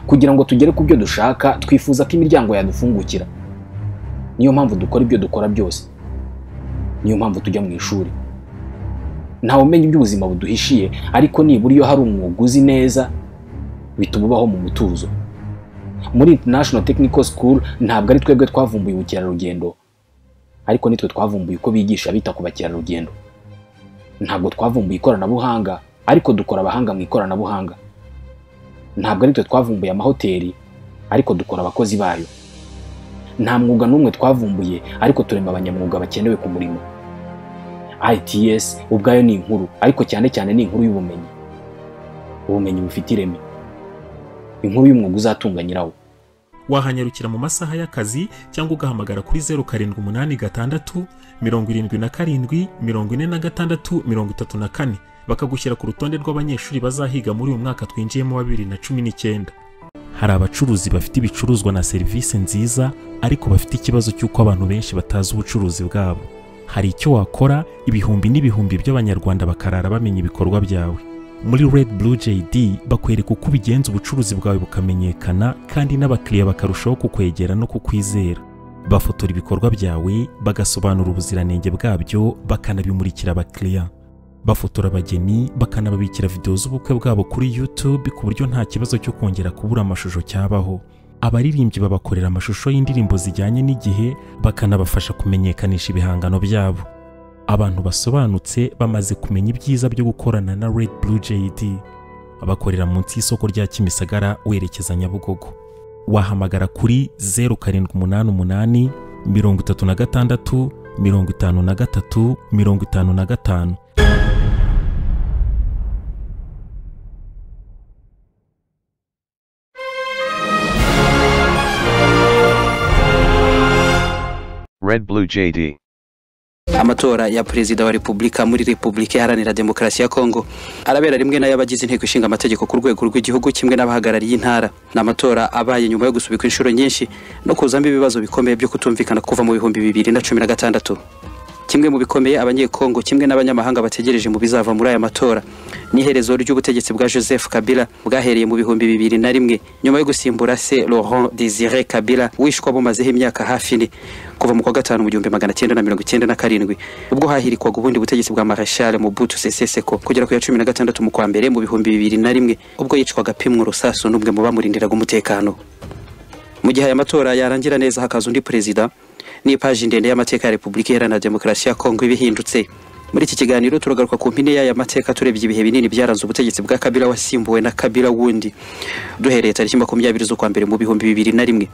kugira ngo tugere ku byo dushaka twifuza ko imiryango yadufungukira niyo mpamvu dukora ibyo dukora byose niyo mpamvu tujya mu ishuri ntawe umenya iby'ubuzima buduhishiye ariko nibura iyo hari umwuga uzi neza bituma ubaho mu mutuzo muri international technical school ntabwo ari twebwe twavumbuye ubukerarugendo ariko nitwe twavumbuye uko bigisha bita ku bakerarugendo ntabwo twavumbuye ikoranabuhanga ariko dukora abahanga mu ikoranabuhanga ntabwo aritwe twavumbuye amahoteli ariko dukora abakozi bayo nta mwuga n'umwe twavumbuye ariko turema abanyamwuga bakenewe ku murimo ITS ubwayo ni inkuru ariko cyane cyane ni inkuru y'ubumenyi ubumenyi bufite ireme inkuru y'umwuga uzatunga nyirawo wahanyarukira mu masaha y'akazi cyangwa ugahamagara kuri zeru karindwi umunani gatandatu mirongo irindwi na karindwi mirongo ine na gatandatu mirongo itatu na kane bakagushyira ku rutonde rw'abanyeshuri bazahiga muri uyu mwaka twinjiyemo wa bibiri na cumi n'icyenda hari abacuruzi bafite ibicuruzwa na serivisi nziza ariko bafite ikibazo cy'uko abantu benshi batazi ubucuruzi bwabo hari icyo wakora ibihumbi n'ibihumbi by'abanyarwanda bakarara bamenya ibikorwa byawe muri Red Blue JD bakwereka uko ubigenza ubucuruzi bwawe bukamenyekana kandi n'abakiriya bakarushaho kukwegera no kukwizera bafotora ibikorwa byawe bagasobanura ubuziranenge bwabyo bakanabimurikira abakiriya bafotora abageni bakanababikira videwo z'ubukwe bwabo kuri YouTube ku buryo nta kibazo cyo kongera kubura amashusho cyabaho abaririmbyi babakorera amashusho y'indirimbo zijyanye n'igihe bakanabafasha kumenyekanisha ibihangano byabo abantu basobanutse bamaze kumenya ibyiza byo gukorana na Red Blue JD bakorera munsi y'isoko rya Kimisagara werekeza Nyabugogo wahamagara kuri zeru karindwi umunani umunani mirongo itatu na gatandatu mirongo itanu na gatatu mirongo itanu na gatanu Red Blue JD. amatora ya perezida wa repubulika muri repubulika iharanira demokarasi ya kongo arabera rimwe n'ay'abagize inteko ishinga amategeko ku rwego rw'igihugu kimwe n'abahagarariye intara ni amatora abaye nyuma yo gusubikwa inshuro nyinshi no kuzamo ibibazo bikomeye byo kutumvikana kuva mu bihumbi bibiri na cumi na gatandatu kimwe mu bikomeye abanyekongo kimwe n'abanyamahanga bategereje mu bizava muri aya matora n'iherezo ry'ubutegetsi bwa joseph kabila bwahereye mu bihumbi bibiri na rimwe nyuma yo gusimbura se laurent desire kabila wishwa bumazeho imyaka hafi ine kuva mu kwa gatanu mu gihumbi magana cyenda na mirongo icyenda na karindwi ubwo hahirikwaga ubundi butegetsi bwa marashal mobutu sese seko kugera ku ya cumi na gatandatu mu kwa mbere mu bihumbi bibiri na rimwe ubwo yicwaga pimwe urusasu n'umwe mu bamurindiraga umutekano mu gihe aya matora yarangira neza hakaza undi perezida n'ipaji ndende y'amateka ya repubulika iharanira demokarasi ya kongo ibihindutse muri iki kiganiro turagaruka ku mpine y'aya mateka turebye ibihe binini byaranze ubutegetsi bwa kabila wasimbuwe na kabila wundi duhereye tariki makumyabiri z'ukwa mbere mu bihumbi bibiri na rimwe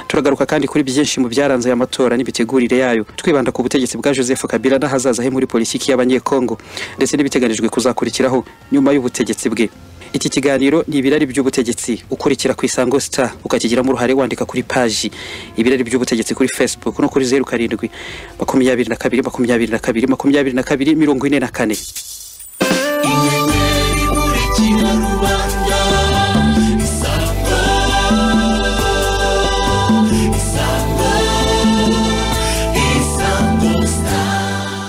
turagaruka kandi kuri byinshi mu byaranze aya matora n'imitegurire yayo twibanda ku butegetsi bwa joseph kabila n'ahazaza he muri politiki y'abanyekongo ndetse n'ibiteganijwe kuzakurikiraho nyuma y'ubutegetsi bwe iki kiganiro ni ibirari by'ubutegetsi ukurikira ku isango star ukakigiramo uruhare wandika kuri paji ibirari by'ubutegetsi kuri facebook no kuri zeru karindwi makumyabiri na kabiri makumyabiri na kabiri makumyabiri na kabiri mirongo ine na kane inyenyeri imurikira rubanda isango isango isango star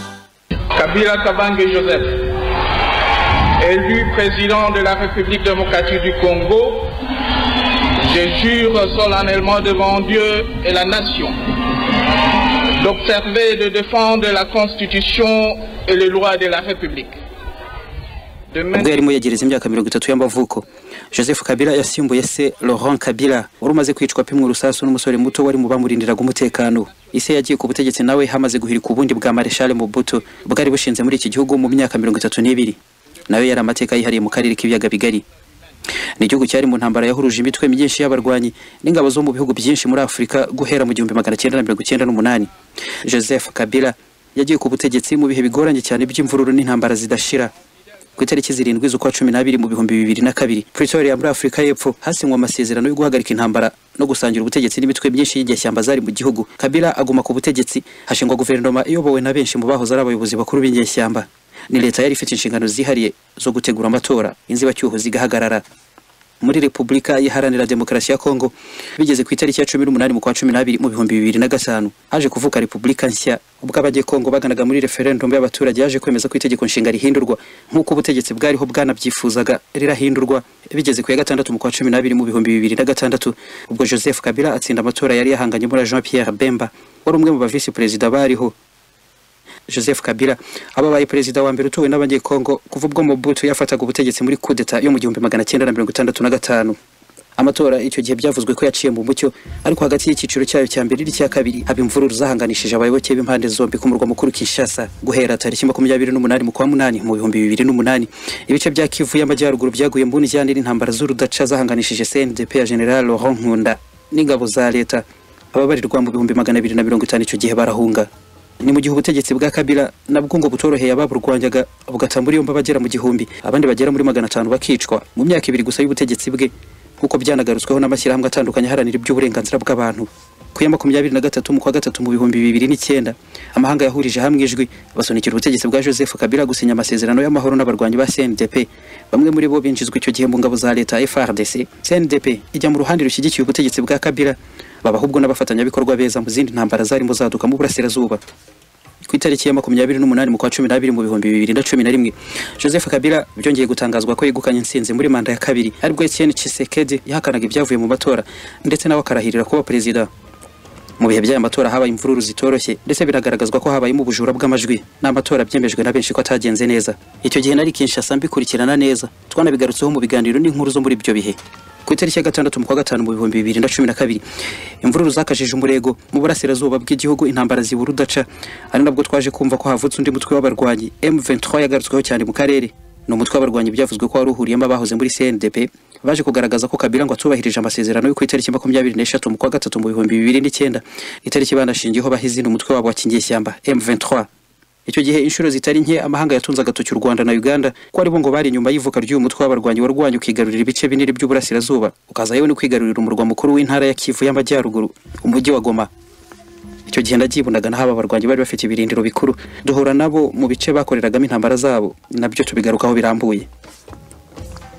Kabila Kabange Joseph, élu président de la République démocratique du Congo, je jure solennellement devant Dieu et la nation d'observer et de défendre la Constitution et les lois de la République. De ubwo maintenir yarimo yegereza imyaka mirongo itatu y'amavuko joseph kabila yasimbuye se laurent kabila wari umaze kwicwa pimwe urusasu n'umusore muto wari mu bamurindiraga umutekano ise yagiye ku butegetsi nawe hamaze guhirika ubundi bwa mareshal mobutu bwari bushinze muri iki gihugu mu myaka mirongo itatu n'ibiri nayo yari amateka yihariye mu karere k'ibiyaga bigari ni igihugu cyari mu ntambara yahuruje imitwe myinshi y'abarwanyi n'ingabo zo mu bihugu byinshi muri afurika guhera mu gihumbi magana cyenda na mirongo icyenda n'umunani joseph kabila yagiye ku butegetsi mu bihe bigoranye cyane by'imvururu n'intambara zidashira ku itariki zirindwi z'ukwa cumi n'abiri mu bihumbi bibiri na kabiri pretoria muri afurika y'epfo hasinywe amasezerano yo guhagarika intambara no gusangira ubutegetsi n'imitwe myinshi y'inyeshyamba zari mu gihugu kabila aguma ku butegetsi hashingwa guverinoma iyobowe na benshi mu bahoze ari abayobozi bakuru b'inyeshyamba ni leta yari ifite inshingano zihariye zo gutegura amatora inzibacyuho zigahagarara muri Repubulika Iharanira Demokarasi ya Kongo bigeze ku itariki ya cumi n'umunani mu kwa cumi n'abiri mu bihumbi bibiri na gatanu haje kuvuka Repubulika nshya ubwo Abanyekongo baganaga muri referendum y'abaturage yaje kwemeza ko itegeko nshinga rihindurwa nk'uko ubutegetsi bwariho bwanabyifuzaga rirahindurwa bigeze ku ya gatandatu mu kwa cumi n'abiri mu bihumbi bibiri na gatandatu ubwo Joseph Kabila atsinda amatora yari yahanganyemo na Jean Pierre Bemba wari umwe mu ba visi perezida bariho Joseph Kabila ababaye perezida wa mbere utowe n'abanyekongo kuva ubwo Mobutu yafataga ubutegetsi muri kudeta yo mu gihumbi magana cyenda na mirongo itandatu na gatanu amatora icyo gihe byavuzwe ko yaciye mu mucyo ariko hagati y'icyiciro cyayo cya mbere n'icya kabiri haba imvururu zahanganishije abayoboke b'impande zombi ku murwa mukuru Kinshasa guhera tariki makumyabiri n'umunani mu kwa munani mu bihumbi bibiri n'umunani ibice bya Kivu y'amajyaruguru byaguye mu njyana n'intambara z'urudaca zahanganishije CNDP ya General Laurent Nkunda n'ingabo za leta ababarirwa mu bihumbi magana abiri na mirongo itanu icyo gihe barahunga ni mu gihe ubutegetsi bwa kabila nabwo ngo butoroheye ababurwanyaga bugata muri yombi abagera mu gihumbi abandi bagera muri magana atanu bakicwa mu myaka ibiri gusa y'ubutegetsi bwe nk'uko byanagarutsweho n'amashyirahamwe atandukanye aharanira iby'uburenganzira bw'abantu ku ya makumyabiri na gatatu mu kwa gatatu mu bihumbi bibiri n'icyenda amahanga yahurije hamwe ijwi basunikira ubutegetsi bwa joseph kabila gusinya amasezerano y'amahoro n'abarwanyi ba cndp bamwe muri bo binjizwa icyo gihe mu ngabo za leta frdc cndp ijya mu ruhande rushyigikiye ubutegetsi bwa kabila baba ahubwo n'abafatanyabikorwa beza mu zindi ntambara zarimo zaduka mu burasirazuba ku itariki ya makumyabiri n'umunani mu kwa cumi n'abiri mu bihumbi bibiri na cumi na rimwe joseph kabila byongeye gutangazwa ko yegukanye intsinzi muri manda ya kabiri aribwo etienne chisekedi yahakanaga ibyavuye mu matora ndetse nawe akarahirira kuba perezida mu bihe by'aya matora habaye imvururu zitoroshye ndetse biragaragazwa ko habayemo ubujura bw'amajwi n'amatora byemejwe na benshi ko atagenze neza icyo gihe nari kinshasa mbikurikirana neza twanabigarutseho mu biganiro n'inkuru zo muri ibyo bihe ku itariki ya gatandatu mu kwa gatanu mu bihumbi bibiri na cumi na kabiri imvururu zakajije umurego mu burasirazuba bw'igihugu intambara zibura udaca ari nabwo twaje kumva ko havutse undi mutwe w'abarwanyi M23 yagarutsweho cyane mu karere ni umutwe w'abarwanyi byavuzwe ko wari uhuriyemo abahoze muri CNDP baje kugaragaza ko Kabila ngo atubahirije amasezerano yo ku itariki makumyabiri n'eshatu mu kwa gatatu mu bihumbi bibiri n'icyenda itariki banashingiyeho bahizina umutwe wabo wa Kingeshyamba M23 icyo gihe inshuro zitari nke amahanga yatunze agatoki u rwanda na uganda ko aribo ngo bari inyuma y'ivuka ry'uyu mutwe w'abarwanyi warwanya ukigarurira ibice binini by'uburasirazuba ukaza yewe no kwigarurira umurwa mukuru w'intara ya kivu y'amajyaruguru umujyi wa goma icyo gihe ndagibundaga naho aba barwanyi bari bafite ibirindiro bikuru duhura nabo mu bice bakoreragamo intambara zabo nabyo tubigarukaho birambuye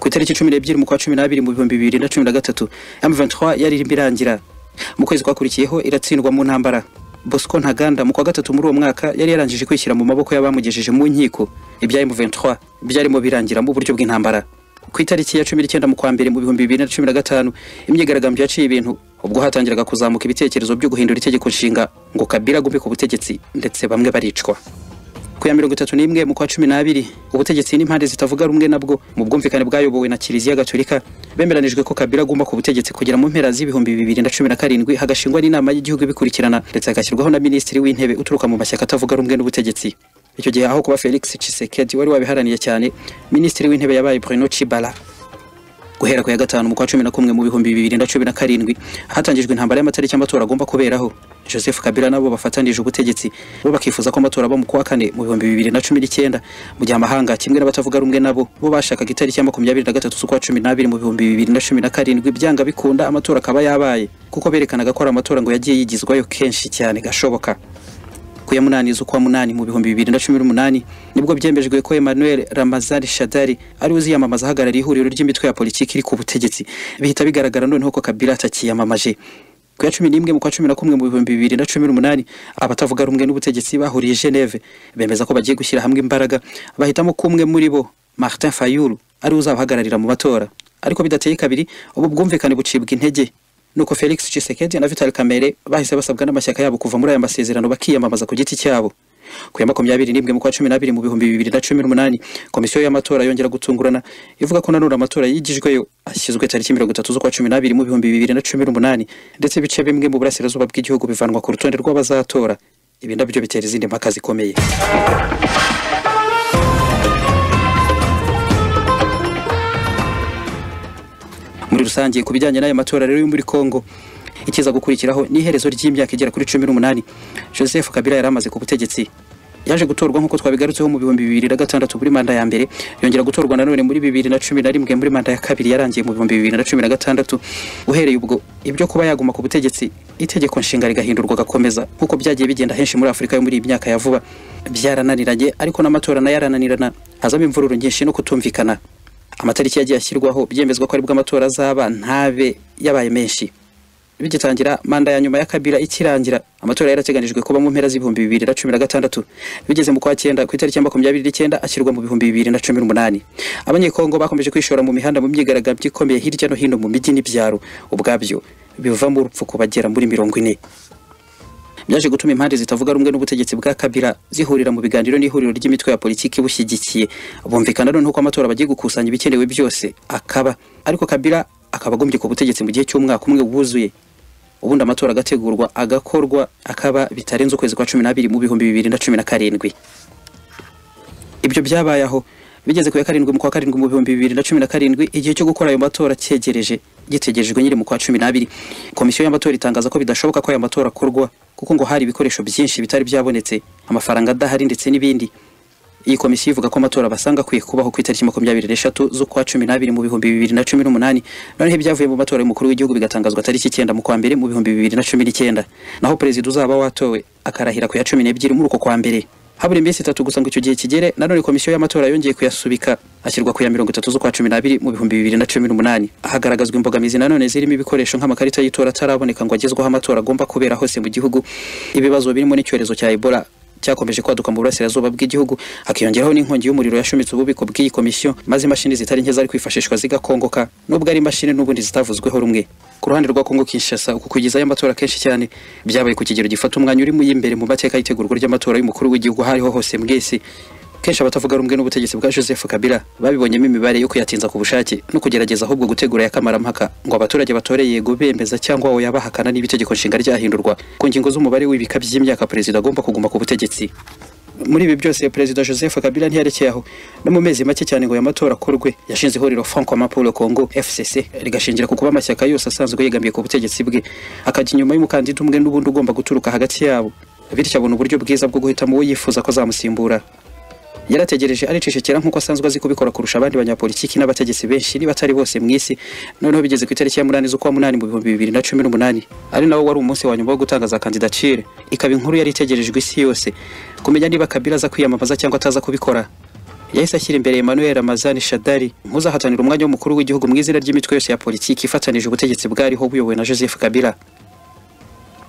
ku itariki cumi n'ebyiri mu kwa cumi n'abiri mu bihumbi bibiri na cumi na gatatu M23 yari irimo irangira mu kwezi kwakurikiyeho iratsindwa mu ntambara Bosco Ntaganda mu kwa gatatu muri uwo mwaka yari yarangije kwishyira mu maboko y'abamugejeje mu nkiko ibya M23 byarimo birangira mu buryo bw'intambara ku itariki ya 19 mu kwa mbere mu bihumbi 2015 imyigaragambyo yaciye ibintu ubwo hatangiraga kuzamuka ibitekerezo byo guhindura itegeko nshinga ngo Kabila agume ku butegetsi ndetse bamwe baricwa ku ya mirongo itatu n'imwe mu kwa cumi n'abiri ubutegetsi n'impande zitavuga rumwe nabwo mu bwumvikane bwayobowe na kiliziya gatolika bemeranijwe ko kabila agomba ku butegetsi kugera mu mpera z'ibihumbi bibiri na cumi na karindwi hagashingwa n'inama y'igihugu ibikurikirana ndetse hagashyirwaho na minisitiri w'intebe uturuka mu mashyaka atavuga rumwe n'ubutegetsi icyo gihe aho kuba felix Tshisekedi wari wabiharaniye cyane minisitiri w'intebe yabaye bruno Tshibala guhera ku ya gatanu mu kwa cumi na kumwe mu bihumbi bibiri na cumi na karindwi hatangijwe intambara y'amatariki amatora agomba kuberaho joseph kabila nabo bafatanije ubutegetsi bo bakifuza ko amatora aba mu kwa kane mu bihumbi bibiri na cumi n'icyenda mu gihe amahanga kimwe n'abatavuga rumwe nabo bo bashakaga itariki ya makumyabiri na gatatu z'ukwa cumi n'abiri mu bihumbi bibiri na cumi na karindwi byanga bikunda amatora akaba yabaye kuko berekanaga ko ari amatora ngo yagiye yigizwayo kenshi cyane gashoboka ku ya munani z'ukwa munani mu bihumbi bibiri na cumi n'umunani nibwo byemejwe ko Emmanuel Ramazani Shadari ari uziyamamaza ahagarariye ihuriro ry'imitwe ya politiki iri ku butegetsi bihita bigaragara noneho ko Kabila atakiyamamaje ku ya cumi n'imwe mu kwa cumi na kumwe mu bihumbi bibiri na cumi n'umunani abatavuga rumwe n'ubutegetsi bahuriye Geneve bemeza ko bagiye gushyira hamwe imbaraga bahitamo ko umwe muri bo Martin Fayulu ari uzabahagararira mu matora ariko bidateye kabiri ubu bwumvikane bucibwa intege nuko Felix Tshisekedi na Vital Kamerhe bahise basabwa n'amashyaka yabo kuva muri aya masezerano bakiyamamaza ku giti cyabo ku ya makumyabiri n'imwe mu kwa cumi n'abiri mu bihumbi bibiri na cumi n'umunani komisiyo y'amatora yongera gutungurana ivuga ko nanone amatora yigijweyo ashyizwe tariki mirongo itatu z'ukwa cumi n'abiri mu bihumbi bibiri na cumi n'umunani ndetse ibice bimwe mu burasirazuba bw'igihugu bivanwa ku rutonde rw'abazatora ibi nabyo bitera izindi mpaka zikomeye muri rusange ku bijyanye n'aya matora rero yo muri Kongo ikiza gukurikiraho ni iherezo ry'imyaka igera kuri cumi n'umunani Joseph Kabila yari amaze ku butegetsi yaje gutorwa nk'uko twabigarutseho mu bihumbi bibiri na gatandatu muri manda ya mbere yongera gutorwa nanone muri bibiri na cumi na rimwe muri manda ya kabiri yarangiye mu bihumbi bibiri na cumi na gatandatu uhereye ubwo ibyo kuba yaguma ku butegetsi itegeko nshinga rigahindurwa gakomeza nk'uko byagiye bigenda henshi muri afurika yo muri iyi myaka ya vuba byarananiranye ariko n'amatora nayo arananirana hazamo imvururu nyinshi no kutumvikana amatariki yagiye ashyirwaho byemezwa ko aribwo amatora azaba ntabe yabaye menshi bigitangira manda ya nyuma ya kabira ikirangira amatora yari ateganijwe kuba mu mpera z'ibihumbi bibiri na cumi na gatandatu bigeze mu kwa cyenda ku itariki ya makumyabiri n'icyenda ashyirwa mu bihumbi bibiri na cumi n'umunani abanyekongo bakomeje kwishora mu mihanda mu myigaragambyo ikomeye hirya no hino mu mijyi n'ibyaro ubwabyo bivamo urupfu ku bagera muri mirongo ine byaje gutuma impande zitavuga rumwe n'ubutegetsi bwa Kabila zihurira mu biganiro n'ihuriro ry'imitwe ya politiki bushyigikiye bumvikana noneho ko amatora bagiye gukusanya ibikenewe byose akaba ariko Kabila akaba agombye ku butegetsi mu gihe cy'umwaka umwe wuzuye ubundi amatora agategurwa agakorwa akaba bitarenze ukwezi kwa cumi n'abiri mu bihumbi bibiri na cumi na karindwi ibyo byabaye aho bigeze ku ya karindwi mu kwa karindwi mu bihumbi bibiri na cumi na karindwi igihe cyo gukora ayo matora cyegereje gitegerejwe nyiri mu kwa cumi n'abiri komisiyo y'amatora itangaza ko bidashoboka ko ayo matora akorwa kuko ngo hari ibikoresho byinshi bitari byabonetse amafaranga adahari ndetse n'ibindi iyi komisiyo ivuga ko amatora basanga akwiye kubaho ku itariki makumyabiri n'eshatu z'ukwa cumi n'abiri mu bihumbi bibiri na cumi n'umunani noneho ibyavuye mu matora y'umukuru w'igihugu bigatangazwa tariki icyenda mu kwa mbere mu bihumbi bibiri na cumi n'icyenda naho perezida uzaba watowe akarahira ku ya cumi n'ebyiri muri uko kwa mbere habura iminsi itatu gusa ngo icyo gihe kigere nanone komisiyo y'amatora yongeye kuyasubika ashyirwa ku ya mirongo itatu z'ukwa cumi n'abiri mu bihumbi bibiri na cumi n'umunani hagaragazwa imbogamizi nanone zirimo ibikoresho nk'amakarita y'itora ataraboneka ngo agezweho amatora agomba kubera hose mu gihugu ibibazo birimo n'icyorezo cya ebola cyakomeje kwaduka mu burasirazuba bw'igihugu hakiyongeraho n'inkongi y'umuriro yashumitse ububiko bw'iyi komisiyo maze imashini zitari nke zari kwifashishwa zigakongoka nubwo ari imashini n'ubundi zitavuzweho rumwe ku ruhande rwa Kongo Kinshasa uku kugezayo amatora kenshi cyane byabaye ku kigero gifata umwanya urimo y'imbere mu mateka y'itegurwa ry'amatora y'umukuru w'igihugu aho ariho hose mwese kenshi abatavuga rumwe n'ubutegetsi bwa Joseph Kabila babibonyemo imibare yo kuyatinza ku bushake no kugerageza ahubwo gutegura yakamaramaka ngo abaturage batore yego bemeza cyangwa aho yabahakana n'ibitegeko nshinga ryahindurwa ku ngingo z'umubare w'ibika by'imyaka perezida agomba kuguma ku butegetsi muri ibi byose perezida joseph kabila ntiyarekeye aho no mu mezi make cyane ngo aya matora akorwe yashinze ihuriro francoma pour le congo fcc rigashingira ku kuba amashyaka yose asanzwe yegamiye ku butegetsi bwe akajya inyuma y'umukandida umwe n'ubundi ugomba guturuka hagati yabo bityo abona uburyo bwiza bwo guhitamo uwo yifuza ko azamusimbura yarategereje aricecekera nk'uko asanzwe azi kubikora kurusha abandi banyapolitiki n'abategetsi benshi niba atari bose mu isi noneho bigeze ku itariki ya munani z'ukwa munani mu bihumbi bibiri na cumi n'umunani ari nawo wari umunsi wa nyuma wo gutangaza kandidatire ikaba inkuru yari itegerejwe isi yose kumenya niba kabila aza kwiyamamaza cyangwa ataza kubikora yahise ashyira imbere Emmanuel Ramazani Shadari nkuzahatanira umwanya w'umukuru w'igihugu mu izina ry'imitwe yose ya politiki ifatanije ubutegetsi bwariho buyobowe na Joseph Kabila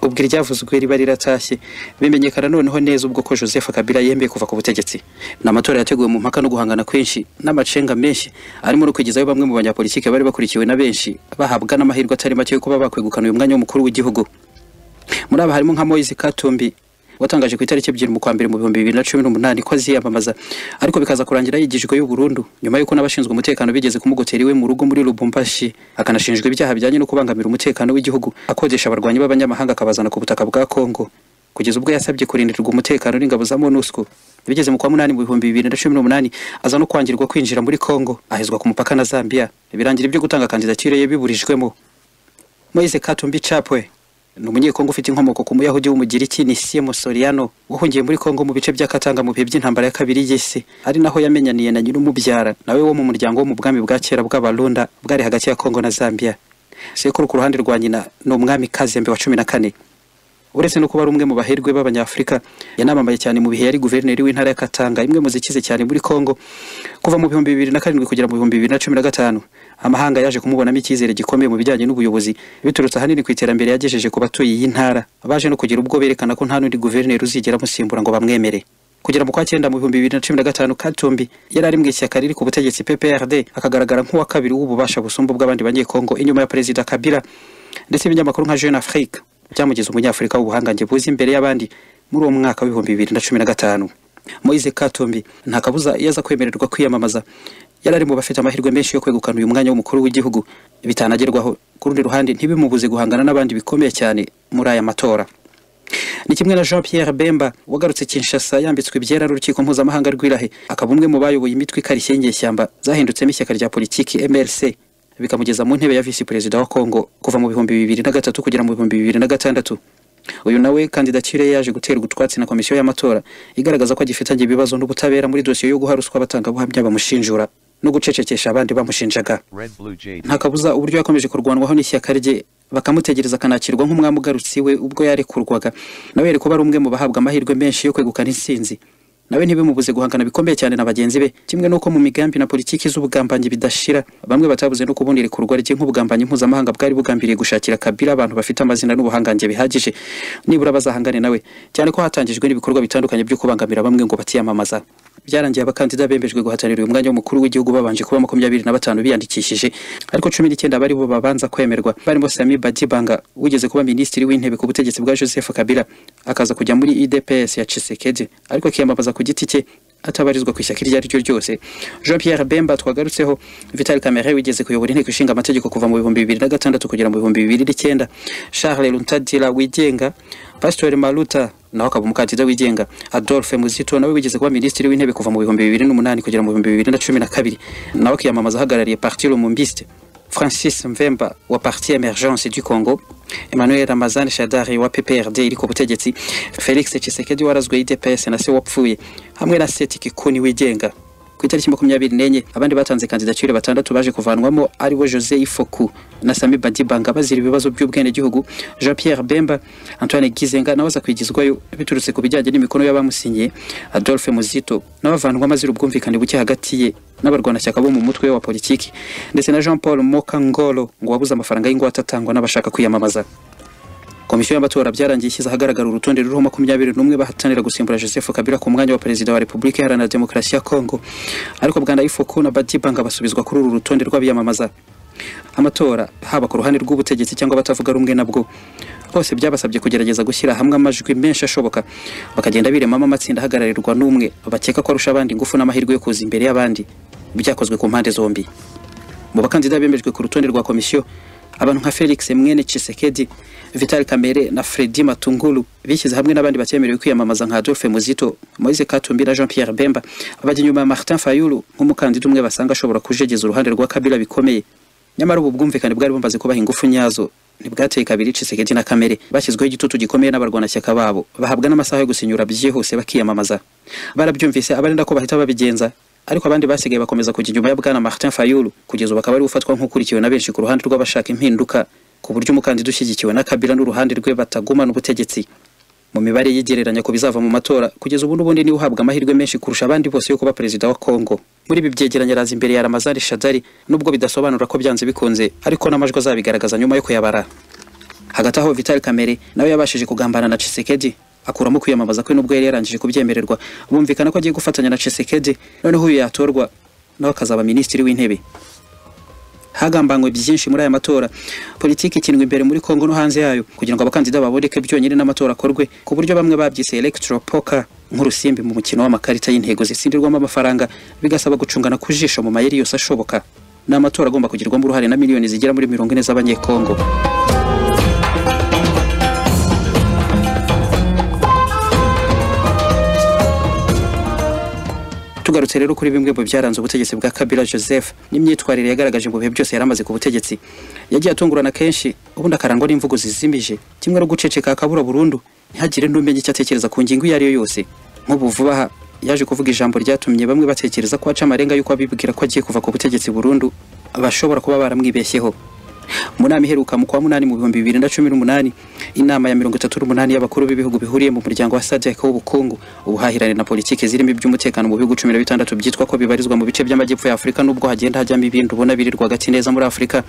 ubwo iryavuzwe riba riratashye bimenyekana noneho neza ubwo ko Joseph Kabila yemeye kuva ku butegetsi ni amatora yateguwe mu mpaka no guhangana kwinshi n'amacenga menshi arimo no kwigezayo bamwe mu banyapolitiki bari bakurikiwe na benshi bahabwa n'amahirwe atari make yo kuba bakwegukana uyu mwanya w'umukuru w'igihugu muri aba harimo nka Moise Katumbi watangaje ku itariki ebyiri mu kwa mbere mu bihumbi bibiri na cumi n'umunani ko aziyamamaza ariko bikaza kurangira yigijweyo burundu nyuma y'uko n'abashinzwe umutekano bigeze kumugotera iwe mu rugo muri lubumbashi akanashinjwa ibyaha bijyanye no kubangamira umutekano w'igihugu akodesha abarwanyi b'abanyamahanga akabazana ku butaka bwa kongo kugeza ubwo yasabye kurindirwa umutekano n'ingabo za monusco bigeze mu kwa munani mu bihumbi bibiri na cumi n'umunani aza no kwangirwa kwinjira muri kongo ahezwa ku mupaka na zambia birangira ibyo gutanga kandidatire ye biburijwemo moise katumbi chapwe ni umunyekongo ufite inkomoko ku muyahudi w'umugiriki ni Simo Soriano wahungiye muri Kongo mu bice bya Katanga mu bihe by'intambara ya kabiri y'isi ari naho yamenyaniye na nyir'umubyara nawe wo mu muryango wo mu bwami bwa kera bw'Abarunda bwari hagati ya Kongo na Zambia sekuru ku ruhande rwa nyina ni umwami Kazembe wa cumi na kane uretse no kuba ari umwe mu baherwe b'abanyafurika yanamamaye cyane mu bihe yari guverineri w'intara ya Katanga imwe mu zikize cyane muri Kongo kuva mu bihumbi bibiri na karindwi kugera mu bihumbi bibiri na cumi na gatanu amahanga yaje kumubonamo icyizere gikomeye mu bijyanye n'ubuyobozi biturutse ahanini ku iterambere yagejeje ku batuye iyi ntara baje no kugira ubwo berekana ko nta n'undi guverineri uzigera amusimbura ngo bamwemere kugera mu kwa cyenda mu bihumbi bibiri na cumi na gatanu katumbi yari ari mu ishyaka riri ku butegetsi pprd akagaragara nk'uwa kabiri w'ububasha busumba ubw'abandi banyekongo inyuma ya perezida kabila ndetse ibinyamakuru nka jeune afrique byamugize umunyafurika w'ubuhangange buzi imbere y'abandi muri uwo mwaka w'ibihumbi bibiri na cumi na gatanu moise katumbi nta kabuza iyo aza kwemererwa kwiyamamaza yari ari mu bafite amahirwe menshi yo kwegukana uyu mwanya w'umukuru w'igihugu bitanagerwaho ku rundi ruhande ntibimubuze guhangana n'abandi bikomeye cyane muri aya matora ni kimwe na Jean Pierre Bemba wagarutse Kinshasa yambitswe ibyera n'urukiko mpuzamahanga rw'irahe akaba umwe mu bayoboye imitwe ikarishye y'inyeshyamba zahindutsemo ishyaka rya politiki MLC bikamugeza mu ntebe ya visi perezida wa Kongo kuva mu bihumbi bibiri na gatatu kugera mu bihumbi bibiri na gatandatu uyu nawe kandidatire yaje guterwa utwatsi na komisiyo y'amatora igaragaza ko agifitanye ibibazo n'ubutabera muri dosiye yo guha ruswa abatangabuhamya bamushinjura no gucecekesha abandi bamushinjaga Red Blue JD. nta kabuza uburyo yakomeje kurwanwaho n'ishyaka rye bakamutegereza akanakirwa nk'umwami ugarutse iwe ubwo yarekurwaga nawe yari kuba ari umwe mu bahabwa amahirwe menshi yo kwegukana intsinzi nawe ntibimubuze guhangana bikomeye cyane na bagenzi be kimwe n'uko mu migambi na politiki z'ubugambanyi bidashira bamwe batabuze no kubundi irekurwa rye nk'ubugambanyi mpuzamahanga bwari bugambiriye gushakira kabila abantu bafite amazina n'ubuhangange bihagije nibura bazahangane nawe cyane ko hatangijwe n'ibikorwa bitandukanye byo kubangamira bamwe ngo batiyamamaza byarangiye abakandida bembejwe guhatanira uyu mwanya w'umukuru w'igihugu babanje kuba makumyabiri na batanu biyandikishije ariko cumi n'icyenda bari bo babanza kwemerwa barimo Sami Badibanga wigeze kuba minisitiri w'intebe ku butegetsi bwa Joseph Kabila akaza kujya muri UDPS ya Tshisekedi ariko akiyamamaza ku giti cye atabarizwa ku ishyaka iryo ari ryo ryose Jean Pierre Bemba twagarutseho Vital Kamerhe wigeze kuyobora inteko ishinga amategeko kuva mu bihumbi bibiri na gatandatu kugera mu bihumbi bibiri n'icyenda Charles Luntadila wigenga Pastor Maluta nawe akaba umukandida wigenga Adolphe Muzito nawe wigeze kuba minisitiri w'intebe kuva mu bihumbi bibiri n'umunani kugera mu bihumbi bibiri na cumi na kabiri nawe akiyamamaza ahagarariye Parti Lumumbiste Francis Mvemba wa Parti Emergence du Congo, Emmanuel Ramazani Shadari wa PPRD iri ku butegetsi, Felix Tshisekedi warazwe UDPS na se wapfuye, hamwe na Seti Kikuni wigenga. Ku itariki makumyabiri n'enye abandi batanze kandidatire batandatu baje kuvanwamo ari bo Jose Ifoku na Sami Badibanga bazira ibibazo by'ubwenegihugu, Jean Pierre Bemba, Antoine Gizenga nawe aza kwigizwayo biturutse ku bijyanye n'imikono y'abamusinyiye, Adolphe Muzito nawe avanwamo azira ubwumvikane buke hagati ye n'abarwanashyaka bo mu mutwe wa politiki ndetse na Jean Paul Mokangolo ngo wabuze amafaranga y'ingwate atangwa n'abashaka kwiyamamaza komisiyo y'amatora byarangiye ishyize ahagaragara urutonde ruriho makumyabiri n'umwe bahatanira gusimbura joseph kabila ku mwanya wa perezida wa repubulika iharanira demokarasi ya kongo ariko bwanayifoku na badibanga basubizwa kuri uru rutonde rw'abiyamamaza amatora haba ku ruhande rw'ubutegetsi cyangwa abatavuga rumwe nabwo bose byabasabye kugerageza gushyira hamwe amajwi menshi ashoboka bakagenda biremamo amatsinda ahagararirwa n'umwe bakeka ko arusha abandi ingufu n'amahirwe yo kuza imbere y'abandi byakozwe ku mpande zombi mu bakandida bemejwe ku rutonde rwa komisiyo abantu nka felix mwene Tshisekedi vital kamere na fredi matungulu bishyize hamwe n'abandi batemerewe kwiyamamaza nka adolphe muzito moise katumbi na jean pierre bemba abajya inyuma ya martin fayulu nk'umukandida umwe basanga ashobora kujegeza uruhande rwa kabila bikomeye nyamara ubu bwumvikane bwari bumaze kubaha ingufu nyazo ntibwateye kabiri Tshisekedi na kamere bashyizweho igitutu gikomeye n'abarwanashyaka babo bahabwa n'amasaha yo gusinyura byihuse bakiyamamaza barabyumvise abarinda ko bahita babigenza ariko abandi basigaye bakomeza kujya inyuma ya bwana Martin Fayulu kugeza ubu akaba ari ufatwa nk'ukurikiwe na benshi ku ruhande rw'abashaka impinduka ku buryo umukandida ushyigikiwe na Kabila n'uruhande rwe batagumana ubutegetsi mu mibare yigereranya ku bizava mu matora kugeza ubu n'ubundi niwe uhabwa amahirwe menshi kurusha abandi bose yo kuba perezida wa Kongo muri ibi byegeranye araza imbere ya Ramazani Shadari nubwo bidasobanura ko byanze bikunze ariko n'amajwi azabigaragaza nyuma yo kuyabara hagati aho Vital Kamere nawe yabashije kugambana na Tshisekedi akuramo kwiyamamaza kwe nubwo yari yarangije kubyemererwa bumvikana ko agiye gufatanya na Tshisekedi noneho uyu yatorwa nawe akazaba minisitiri w'intebe hagambanywe byinshi muri aya matora politiki ikinwa imbere muri Kongo no hanze yayo kugira ngo abakandida baboneke byonyine n'amatora akorwe ku buryo bamwe babyise electro poker nk'urusimbi mu mukino w'amakarita y'intego zisindirwamo amafaranga bigasaba gucungana ku jisho mu mayeri yose ashoboka ni amatora agomba kugirwamo uruhare na miliyoni zigera muri mirongo ine z'abanyekongo tugarutse rero kuri bimwe mu byaranze ubutegetsi bwa Kabila Joseph n'imyitwarire yagaragaje mu bihe byose yaramaze ku butegetsi yagiye atungurana kenshi ubundi akarangwa n'imvugo zizimije kimwe no guceceka akabura burundu ntihagire n'umenye icyo atekereza ku ngingo iyo ari yo yose nk'ubu vuba aha yaje kuvuga ijambo ryatumye bamwe batekereza ko aca amarenga y'uko abibwira ko agiye kuva ku butegetsi burundu bashobora kuba baramwibeshyeho mu nama iheruka mu kwa munani mu bihumbi bibiri na cumi n'umunani inama ya mirongo itatu n'umunani y'abakuru b'ibihugu bihuriye mu muryango wa sadek w'ubukungu ubuhahirane na politiki zirimo iby'umutekano mu bihugu cumi na bitandatu byitwa ko bibarizwa mu bice by'amajyepfo ya afurika nubwo hagenda hajyamo ibindi ubona biri rwagati neza muri afurika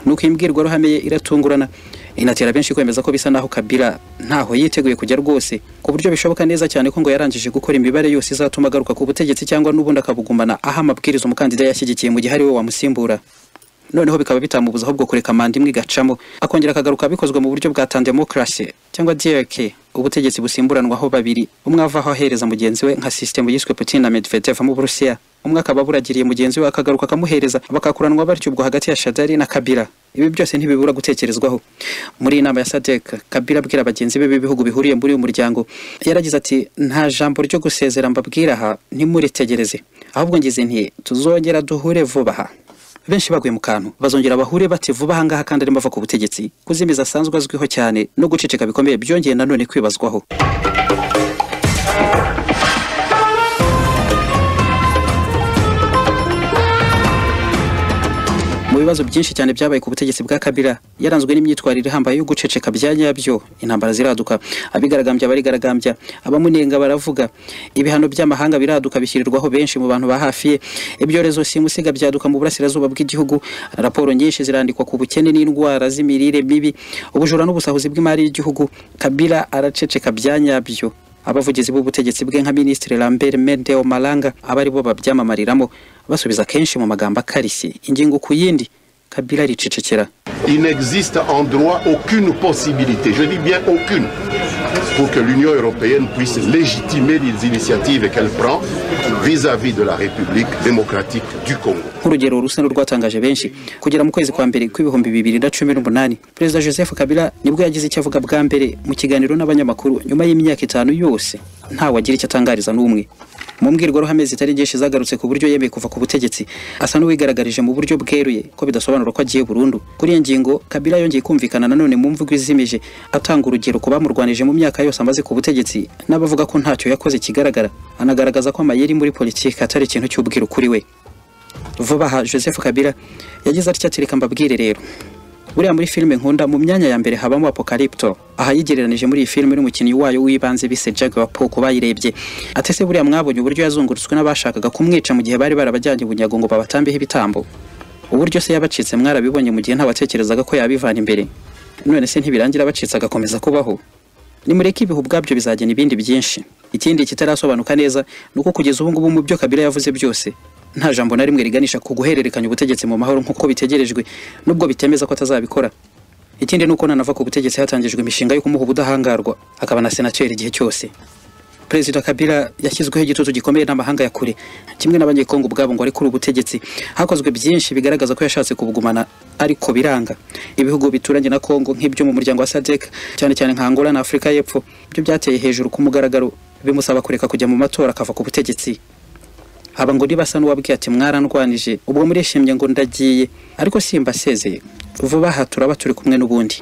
nuko iyi mbwirwaruhame ye iratungurana inatera benshi kwemeza ko bisa naho kabila ntaho yiteguye kujya rwose ku buryo bishoboka neza cyane ko ngo yarangije gukora imibare yose izatuma agaruka ku butegetsi cyangwa n'ubundi akabugumana aho amabwiriza umukandida yashyigikiye mu gihe ari we wamusimbura noneho bikaba bitamubuza ahubwo kureka manda imwe igacamo akongera akagaruka bikozwe mu buryo bwa tandemokrasi cyangwa DRK ubutegetsi busimburanwaho babiri umwe avaho ahereza mugenzi we nka sisitemu yiswe Putin na Medvedev mu Burusiya umwe akaba aburagiriye mugenzi we akagaruka akamuhereza bakakuranwa batyo ubwo hagati ya Shadari na Kabila ibi byose ntibibura gutekerezwaho muri iyi nama ya sadek kabila abwira bagenzi be b'ibihugu bihuriye muri uyu muryango yaragize ati nta jambo ryo gusezera mbabwira aha ntimuritegereze ahubwo ngize nti tuzongera duhure vuba aha benshi baguye mu kantu bazongera bahure bati vuba aha ngaha kandi arimo ava ku butegetsi kuzimiza asanzwe azwiho cyane no guceceka bikomeye byongeye nanone kwibazwaho mu bibazo byinshi cyane byabaye ku butegetsi bwa Kabila yaranzwe n'imyitwarire ihambaye yo guceceka bya nyabyo intambara ziraduka abigaragambya barigaragambya abamunenga baravuga ibihano by'amahanga biraduka bishyirirwaho benshi mu bantu ba hafi ye ibyorezo simusiga byaduka mu burasirazuba bw'igihugu raporo nyinshi zirandikwa ku bukene n'indwara z'imirire mibi ubujura n'ubusahuzi bw'imari y'igihugu Kabila araceceka bya nyabyo abavugizi b'ubutegetsi bwe nka minisitiri lambert mendeo malanga aba ari bo babyamamariramo basubiza kenshi mu magambo akarishye ingingo ku yindi kabila ricecekera Il n'existe en droit aucune possibilité, je dis bien aucune, pour que l'Union européenne puisse légitimer les initiatives qu'elle prend vis-à-vis de la République démocratique du Congo. nk'urugero rusa n'urwatangaje benshi kugera mu kwezi kwa mbere kw'ibihumbi bibiri na cumi n'umunani perezida joseph kabila nibwo yagize icyo avuga bwa mbere mu kiganiro n'abanyamakuru nyuma y'imyaka itanu yose ntawe agira icyo atangariza n'umwe mu mbwirwaruhame zitari nyinshi zagarutse ku buryo yemeye kuva ku butegetsi asa n'uwigaragarije mu buryo bweruye ko bidasobanura ko agiye burundu kuri iyo ngingo kabila yongeye kumvikana nanone mu mvugo izimije atanga urugero ku bamurwanije mu myaka yose amaze ku butegetsi n'abavuga ko ntacyo yakoze kigaragara anagaragaza ko amayeri muri politiki atari ikintu cy'ubwiru kuri we vuba aha joseph kabila yagize atya ati reka mbabwire rero buriya muri filime nkunda mu myanya ya mbere habamo apocalypto aha yigereranije muri iyi filime n'umukinnyi wayo w'ibanze bise Jack Wapo ku bayirebye ati se buriya mwabonye uburyo yazungurutswe n'abashakaga kumwica mu gihe bari barabajyanye i bunyago ngo babatambeho ibitambo uburyo se yabacitse mwarabibonye mu gihe ntabatekerezaga ko yabivana imbere none se ntibirangira abacitse agakomeza kubaho nimureke ibihu ubwabyo bizagena ibindi byinshi ikindi kitarasobanuka neza ni uko kugeza ubu ngubu mu byo kabila yavuze byose nta jambo na rimwe riganisha ku guhererekanya ubutegetsi mu mahoro nk'uko bitegerejwe nubwo bitemeza ko atazabikora ikindi ni uko nanava ku butegetsi hatangijwe imishinga yo kumuha ubudahangarwa akaba na senateri igihe cyose perezida kabila yashyizweho igitutu gikomeye n'amahanga ya kure kimwe n'abanyekongo ubwabo ngo ari kuri ubutegetsi hakozwe byinshi bigaragaza ko yashatse kubugumana ariko biranga ibihugu bituranye na kongo nk'ibyo mu muryango wa sadek cyane cyane nka angola na afurika y'epfo byo byateye hejuru ku mugaragaro bimusaba kureka kujya mu matora akava ku butegetsi haba ngo nibasa n'uwabwiye ati mwarandwanije ubwo murishimye ngo ndagiye ariko simbasezeye vuba aha turaba turi kumwe n'ubundi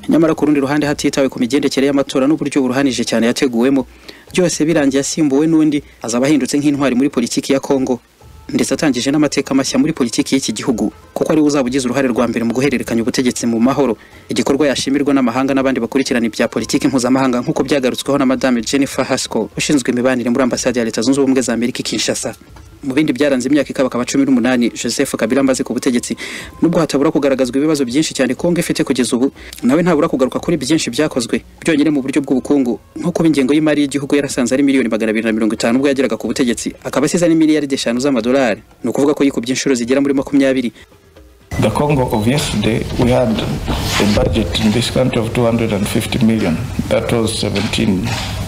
nyamara ku rundi ruhande hatitawe ku migendekere y'amatora n'uburyo buruhanije cyane yateguwemo byose birangiye asimbuwe n'undi azaba ahindutse nk'intwari muri politiki ya kongo ndetse atangije n'amateka mashya muri politiki y'iki gihugu kuko ariwe uzaba ugize uruhare rwa mbere mu guhererekanya ubutegetsi mu mahoro igikorwa yashimirwa n'amahanga n'abandi bakurikirana ibya politiki mpuzamahanga nk'uko byagarutsweho na madame jennifer haskell ushinzwe imibanire muri ambasade ya leta zunze ubumwe za amerika i kinshasa mu bindi byaranze imyaka ikabakaba cumi n'umunani joseph kabila amaze ku butegetsi nubwo hatabura kugaragazwa ibibazo byinshi cyane kongo ifite kugeza ubu nawe ntabura kugaruka kuri byinshi byakozwe byonyine mu buryo bw'ubukungu nko kuba ingengo y'imari y'igihugu yarasanze ari miliyoni magana abiri na mirongo itanu ubwo yageraga ku butegetsi akaba asize n'imiliyaridi eshanu z'amadolari ni ukuvuga ko yikubye inshuro zigera muri makumyabiri The Congo of yesterday, we had a budget in this country of 250 million. That was 17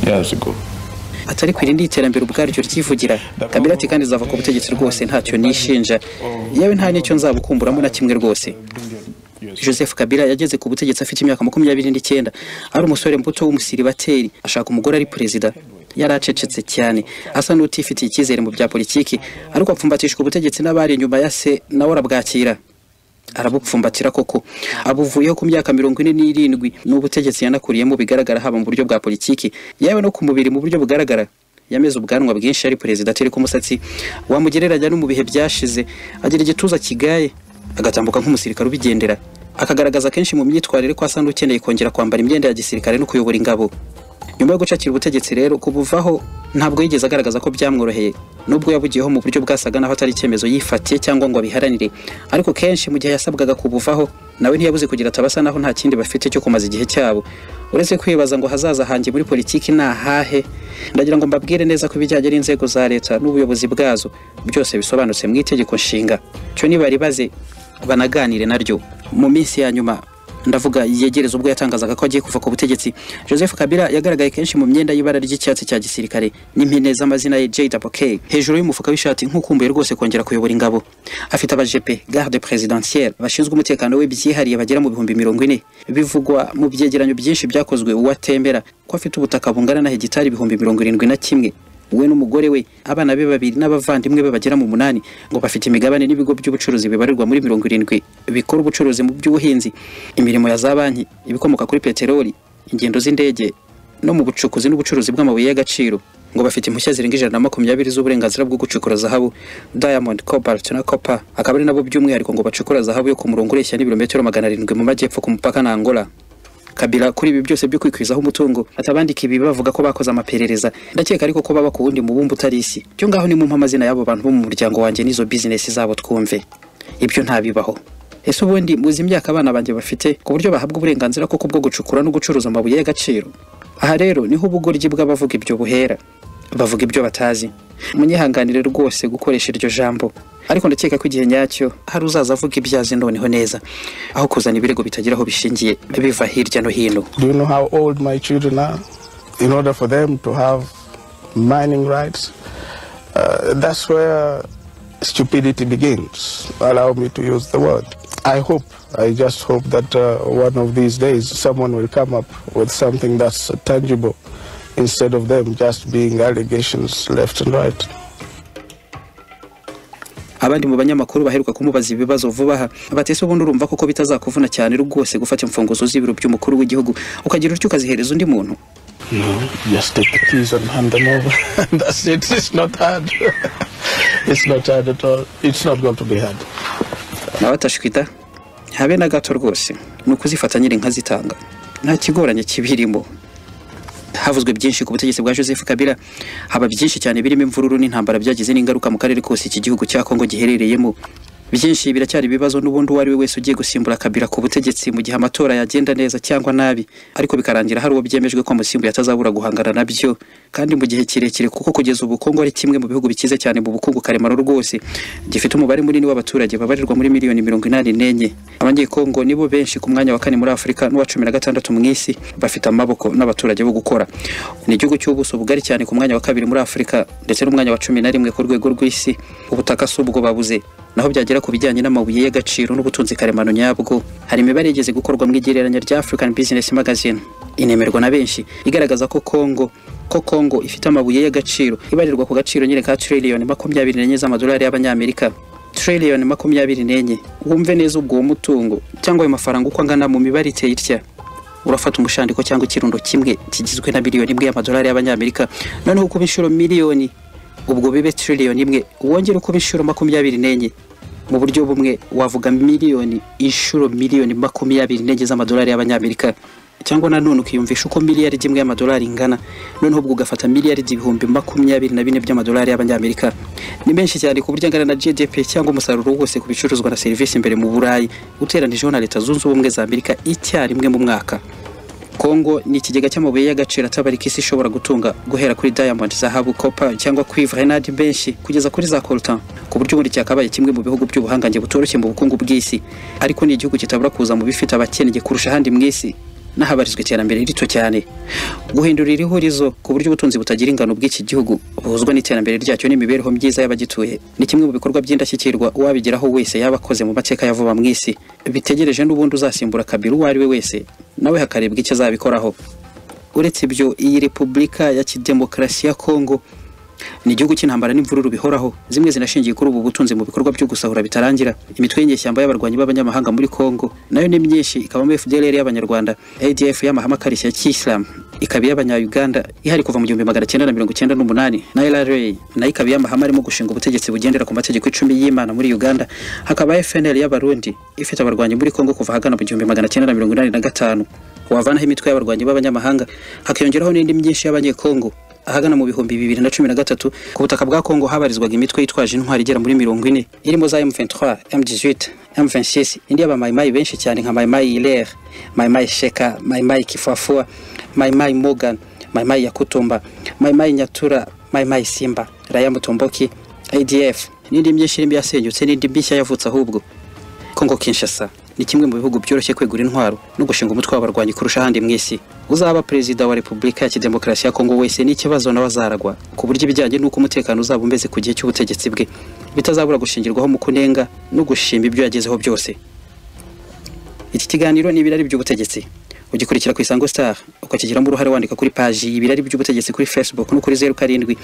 years ago. atari ku irindi iterambere ubwaryo ryivugira kabila ati kandi zava ku butegetsi rwose ntacyo nishinja yewe nta n'icyo nzabukumburamo na kimwe rwose joseph kabila yageze ku butegetsi afite imyaka makumyabiri n'icyenda ari umusore muto w'umusiribateri ashaka umugore ari perezida yari acecetse cyane asa n'utifitiye icyizere mu bya politiki ariko apfumbatishwa ubutegetsi n'abari inyuma ya se nawe arabwakira arabupfumbatira koko abuvuyeho ku myaka mirongo ine n'irindwi n'ubutegetsi yanakuriyemo bigaragara haba mu buryo bwa politiki yewe no ku mubiri mu buryo bugaragara yameze ubwanwa bwinshi ari perezida atari ku musatsi wamugereranya no mu bihe byashize agira igituza kigaye agatambuka nk'umusirikare ubigendera akagaragaza kenshi mu myitwarire ko asa n'ukeneye kongera kwambara imyenda ya gisirikare no kuyobora ingabo nyuma yo gucakira ubutegetsi rero kubuvaho ntabwo yigeze agaragaza ko byamworoheye nubwo yabugiyeho mu buryo bwasaga naho atari icyemezo yifatiye cyangwa ngo abiharanire ariko kenshi mu gihe yasabwaga kubuvaho nawe ntiyabuze kugira ati abasa naho nta kindi bafite cyo kumaza igihe cyabo uretse kwibaza ngo hazaza hanjye muri politiki ni ahahe ndagira ngo mbabwire neza ko ibijyanye n'inzego za leta n'ubuyobozi bwazo byose bisobanutse mu itegeko nshinga cyo nibaribaze banaganire naryo mu minsi ya nyuma ndavuga yegereza ubwo yatangazaga ko agiye kuva ku butegetsi joseph kabila yagaragaye kenshi mu myenda y'ibara ry'icyatsi cya gisirikare n'impine z'amazina ye jwk hejuru y'umufuka w'ishati nk'ukumbuye rwose kongera kuyobora ingabo afite abajepe garde presidentielle bashinzwe umutekano we byihariye bagera mu bihumbi mirongo ine bivugwa mu byegeranyo byinshi byakozwe uwo atembera ko afite ubutaka bungana na hegitari ibihumbi mirongo irindwi na kimwe we n'umugore we abana be babiri n'abavandimwe be bagera mu munani ngo bafite imigabane n'ibigo by'ubucuruzi bibarirwa muri mirongo irindwi bikora ubucuruzi mu by'ubuhinzi imirimo ya za banki ibikomoka kuri peteroli ingendo z'indege no mu bucukuzi n'ubucuruzi bw'amabuye y'agaciro ngo bafite impushya zirenga ijana na makumyabiri z'uburenganzira bwo gucukura zahabu diamond cobalt na copper akaba ari nabo by'umwihariko ngo bacukura zahabu yo ku murongo ureshya n'ibirometero magana arindwi mu majyepfo ku mupaka na angola kabila kuri ibi byose byo kwikwizaho umutungo atabandika ibi bavuga ko bakoze amaperereza ndakeka ariko ko baba ku wundi mubumbe utari isi byo ngaho nimumpa amazina y'abo bantu bo mu muryango wanjye n'izo bizinesi zabo twumve ibyo ntabibaho ese ubundi muzi imyaka abana banjye bafite ku buryo bahabwa uburenganzira koko bwo gucukura no gucuruza amabuye y'agaciro aha rero niho ubugoryi bw'abavuga ibyo buhera bavuga ibyo batazi munyihanganire rwose gukoresha iryo jambo ariko ndakeka ko igihe nyacyo hari uzaza avuga ibyo azi noneho neza aho kuzana ibirego bitagira aho bishingiye biva hirya no hino Do you know how old my children are? In order for them to have mining rights, uh, that's where stupidity begins. Allow me to use the word. I hope, I just hope that uh, one of these days someone will come up with something that's tangible instead of them just being allegations left and right. abandi mu banyamakuru baheruka kumubaza ibibazo vuba aha batese ubundi urumva koko bitazakuvuna cyane rwose gufata imfunguzo z'ibiro by'umukuru w'igihugu ukagira utyo ukazihereza undi muntu No, just take the keys and hand them over. that's it. It's not hard. it's not hard at all. It's not going to be hard. nawe atashwita habe na gato rwose ni ukuzifata nyiri nkazitanga nta kigoranye kibirimo havuzwe byinshi ku butegetsi bwa joseph kabila haba byinshi cyane birimo imvururu n'intambara byagize n'ingaruka mu karere kose iki gihugu cya kongo giherereyemo byinshi biracyari ibibazo n'ubundi uwo ari we wese ugiye gusimbura kabila ku butegetsi mu gihe amatora yagenda neza cyangwa nabi ariko bikarangira hari uwo byemejwe ko amusimbuye atazabura guhangana nabyo kandi mu gihe kirekire kuko kugeza ubu kongo ari kimwe mu bihugu bikize cyane mu bukungu karemano rwose gifite umubare munini w'abaturage babarirwa muri miliyoni mirongo inani n'enye abanyekongo nibo benshi ku mwanya wa kane muri afurika n'uwa cumi na gatandatu mu isi bafite amaboko n'abaturage bo gukora ni igihugu cy'ubuso bugari cyane ku mwanya wa kabiri muri afurika ndetse n'umwanya wa cumi na rimwe ku rwego rw'isi ubutaka si ubwo babuze naho byagera ku bijyanye n'amabuye y'agaciro n'ubutunzi karemano nyabwo hari imibare yigeze gukorwa mu igereranya rya African Business Magazine inemerwa na benshi igaragaza ko Kongo ko Kongo ifite amabuye y'agaciro ibarirwa ku gaciro nyine ka trillion makumyabiri n'enye z'amadolari y'abanyamerika trillion makumyabiri n'enye wumve neza ubwo uwo mutungo cyangwa ayo mafaranga uko angana mu mibare iteye itya urafata umushandiko cyangwa ikirundo kimwe kigizwe na miliyoni imwe y'amadolari y'abanyamerika noneho ukuba inshuro miliyoni ubwo bibe trillion imwe wongere ukuba inshuro makumyabiri n'enye mu buryo bumwe wavuga miliyoni inshuro miliyoni makumyabiri n'enye z'amadolari y'abanyamerika cyangwa nanone ukiyumvisha uko miliyari imwe y'amadolari ingana noneho ubwo ugafata miliyari ibihumbi makumyabiri na bine by'amadolari y'abanyamerika ni menshi cyane ku buryo angana na gdp cyangwa umusaruro wose ku bicuruzwa na serivisi imbere mu burayi uteranijeho na leta zunze ubumwe za amerika icyarimwe mu mwaka Kongo ni ikigega cy'amabuye y'agaciro atabarika isi ishobora gutunga guhera kuri diamond zahabu copper cyangwa cuivre n'andi benshi kugeza kuri za coltan ku buryo ubundi cyakabaye kimwe mu bihugu by'ubuhangange butoroshye mu bukungu bw'isi ariko ni igihugu kitabura kuza mu bifite abakennye kurusha ahandi mu isi n'ahabarizwa iterambere rito cyane guhindura iri hurizo ku buryo ubutunzi butagira ingano bw'iki gihugu buhuzwa n'iterambere ryacyo n'imibereho myiza y'abagituye ni kimwe mu bikorwa by'indashyikirwa uwabigeraho wese yaba akoze mu mateka ya vuba mu isi bitegereje n'ubundi uzasimbura kabiri uwo ari we wese nawe hakarebwa icyo azabikoraho uretse ibyo iyi repubulika ya kidemokarasi ya kongo ni igihugu cy'intambara n'imvururu bihoraho zimwe zinashingiye kuri ubu butunzi mu bikorwa byo gusahura bitarangira imitwe y'inyeshyamba y'abarwanyi b'abanyamahanga muri Kongo nayo ni myinshi ikabamo FDLR y'abanyarwanda ADF y'amahame akarishye ya kiyisilamu ikaba iy'abanya-Uganda ihari kuva mu gihumbi magana cyenda na mirongo cyenda n'umunani na LRA nayo ikaba iy'amahame arimo gushinga ubutegetsi bugendera ku mategeko icumi y'Imana muri Uganda hakaba FNL y'abarundi ifite abarwanyi muri Kongo kuva ahagana mu gihumbi magana cyenda na mirongo inani na gatanu wavanaho imitwe y'abarwanyi b'abanyamahanga hakiyongeraho n'indi myinshi y'abanyekongo ahagana mu bihumbi bibiri na cumi na gatatu ku butaka bwa kongo habarizwaga imitwe yitwaje intwari igera muri mirongo ine irimo za m23 m18 m26 indi y'abamayimayi benshi cyane nka mayimayi iler mayimayi sheka mayimayi kifuafua mayimayi morgan mayimayi yakutumba mayimayi nyatura mayimayi simba raya mutomboki adf n'indi myinshi irimo yasenyutse n'indi mishya yavutse ahubwo Kongo Kinshasa ni kimwe mu bihugu byoroshye kwegura intwaro no gushinga umutwe w'abarwanyi kurusha ahandi mu isi uzaba perezida wa repubulika ya kidemokarasi ya kongo wese n'ikibazo nawe azaragwa ku buryo ibijyanye n'uko umutekano uzaba umeze ku gihe cy'ubutegetsi bwe bitazabura gushingirwaho mu kunenga no gushima ibyo yagezeho byose iki kiganiro ni ibirari by'ubutegetsi ugikurikira ku isango star ukakigiramo uruhare wandika kuri paji ibirari by'ubutegetsi kuri facebook no kuri zeru karindwi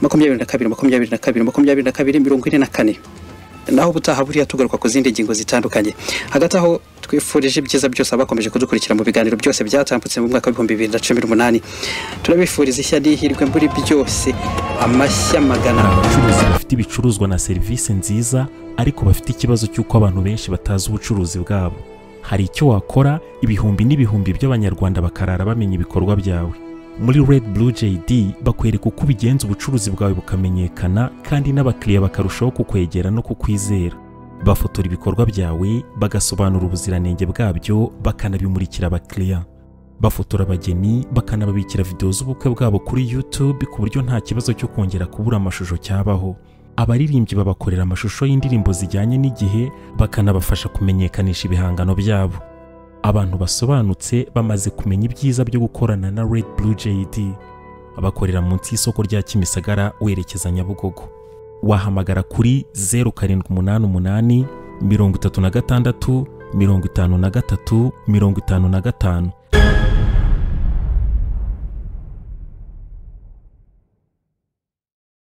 makumyabiri na kabiri makumyabiri na kabiri makumyabiri na kabiri mirongo ine na kane naho ubutaha buriya tugaruka ku zindi ngingo zitandukanye hagati aho twifurije ibyiza byose abakomeje kudukurikira mu biganiro byose byatambutse mu mwaka w'ibihumbi bibiri na cumi n'umunani turabifuriza ishya n'ihirwe muri byose amashya magana hari abacuruzi bafite ibicuruzwa na serivisi nziza ariko bafite ikibazo cy'uko abantu benshi batazi ubucuruzi bwabo hari icyo wakora ibihumbi n'ibihumbi by'abanyarwanda bakarara bamenya ibikorwa byawe muri red blue jd bakwereka uko ubigenza ubucuruzi bwawe bukamenyekana kandi n'abakiriya bakarushaho kukwegera no kukwizera bafotora ibikorwa byawe bagasobanura ubuziranenge bwabyo bakanabimurikira abakiriya bafotora abageni bakanababikira videwo z'ubukwe bwabo kuri YouTube ku buryo nta kibazo cyo kongera kubura amashusho cyabaho abaririmbyi babakorera amashusho y'indirimbo zijyanye n'igihe bakanabafasha kumenyekanisha ibihangano byabo abantu basobanutse bamaze kumenya ibyiza byo gukorana na Red Blue JD bakorera munsi y'isoko rya Kimisagara werekeza Nyabugogo wahamagara kuri 0788 mirongo itatu na gatandatu mirongo itanu na gatatu mirongo itanu na gatanu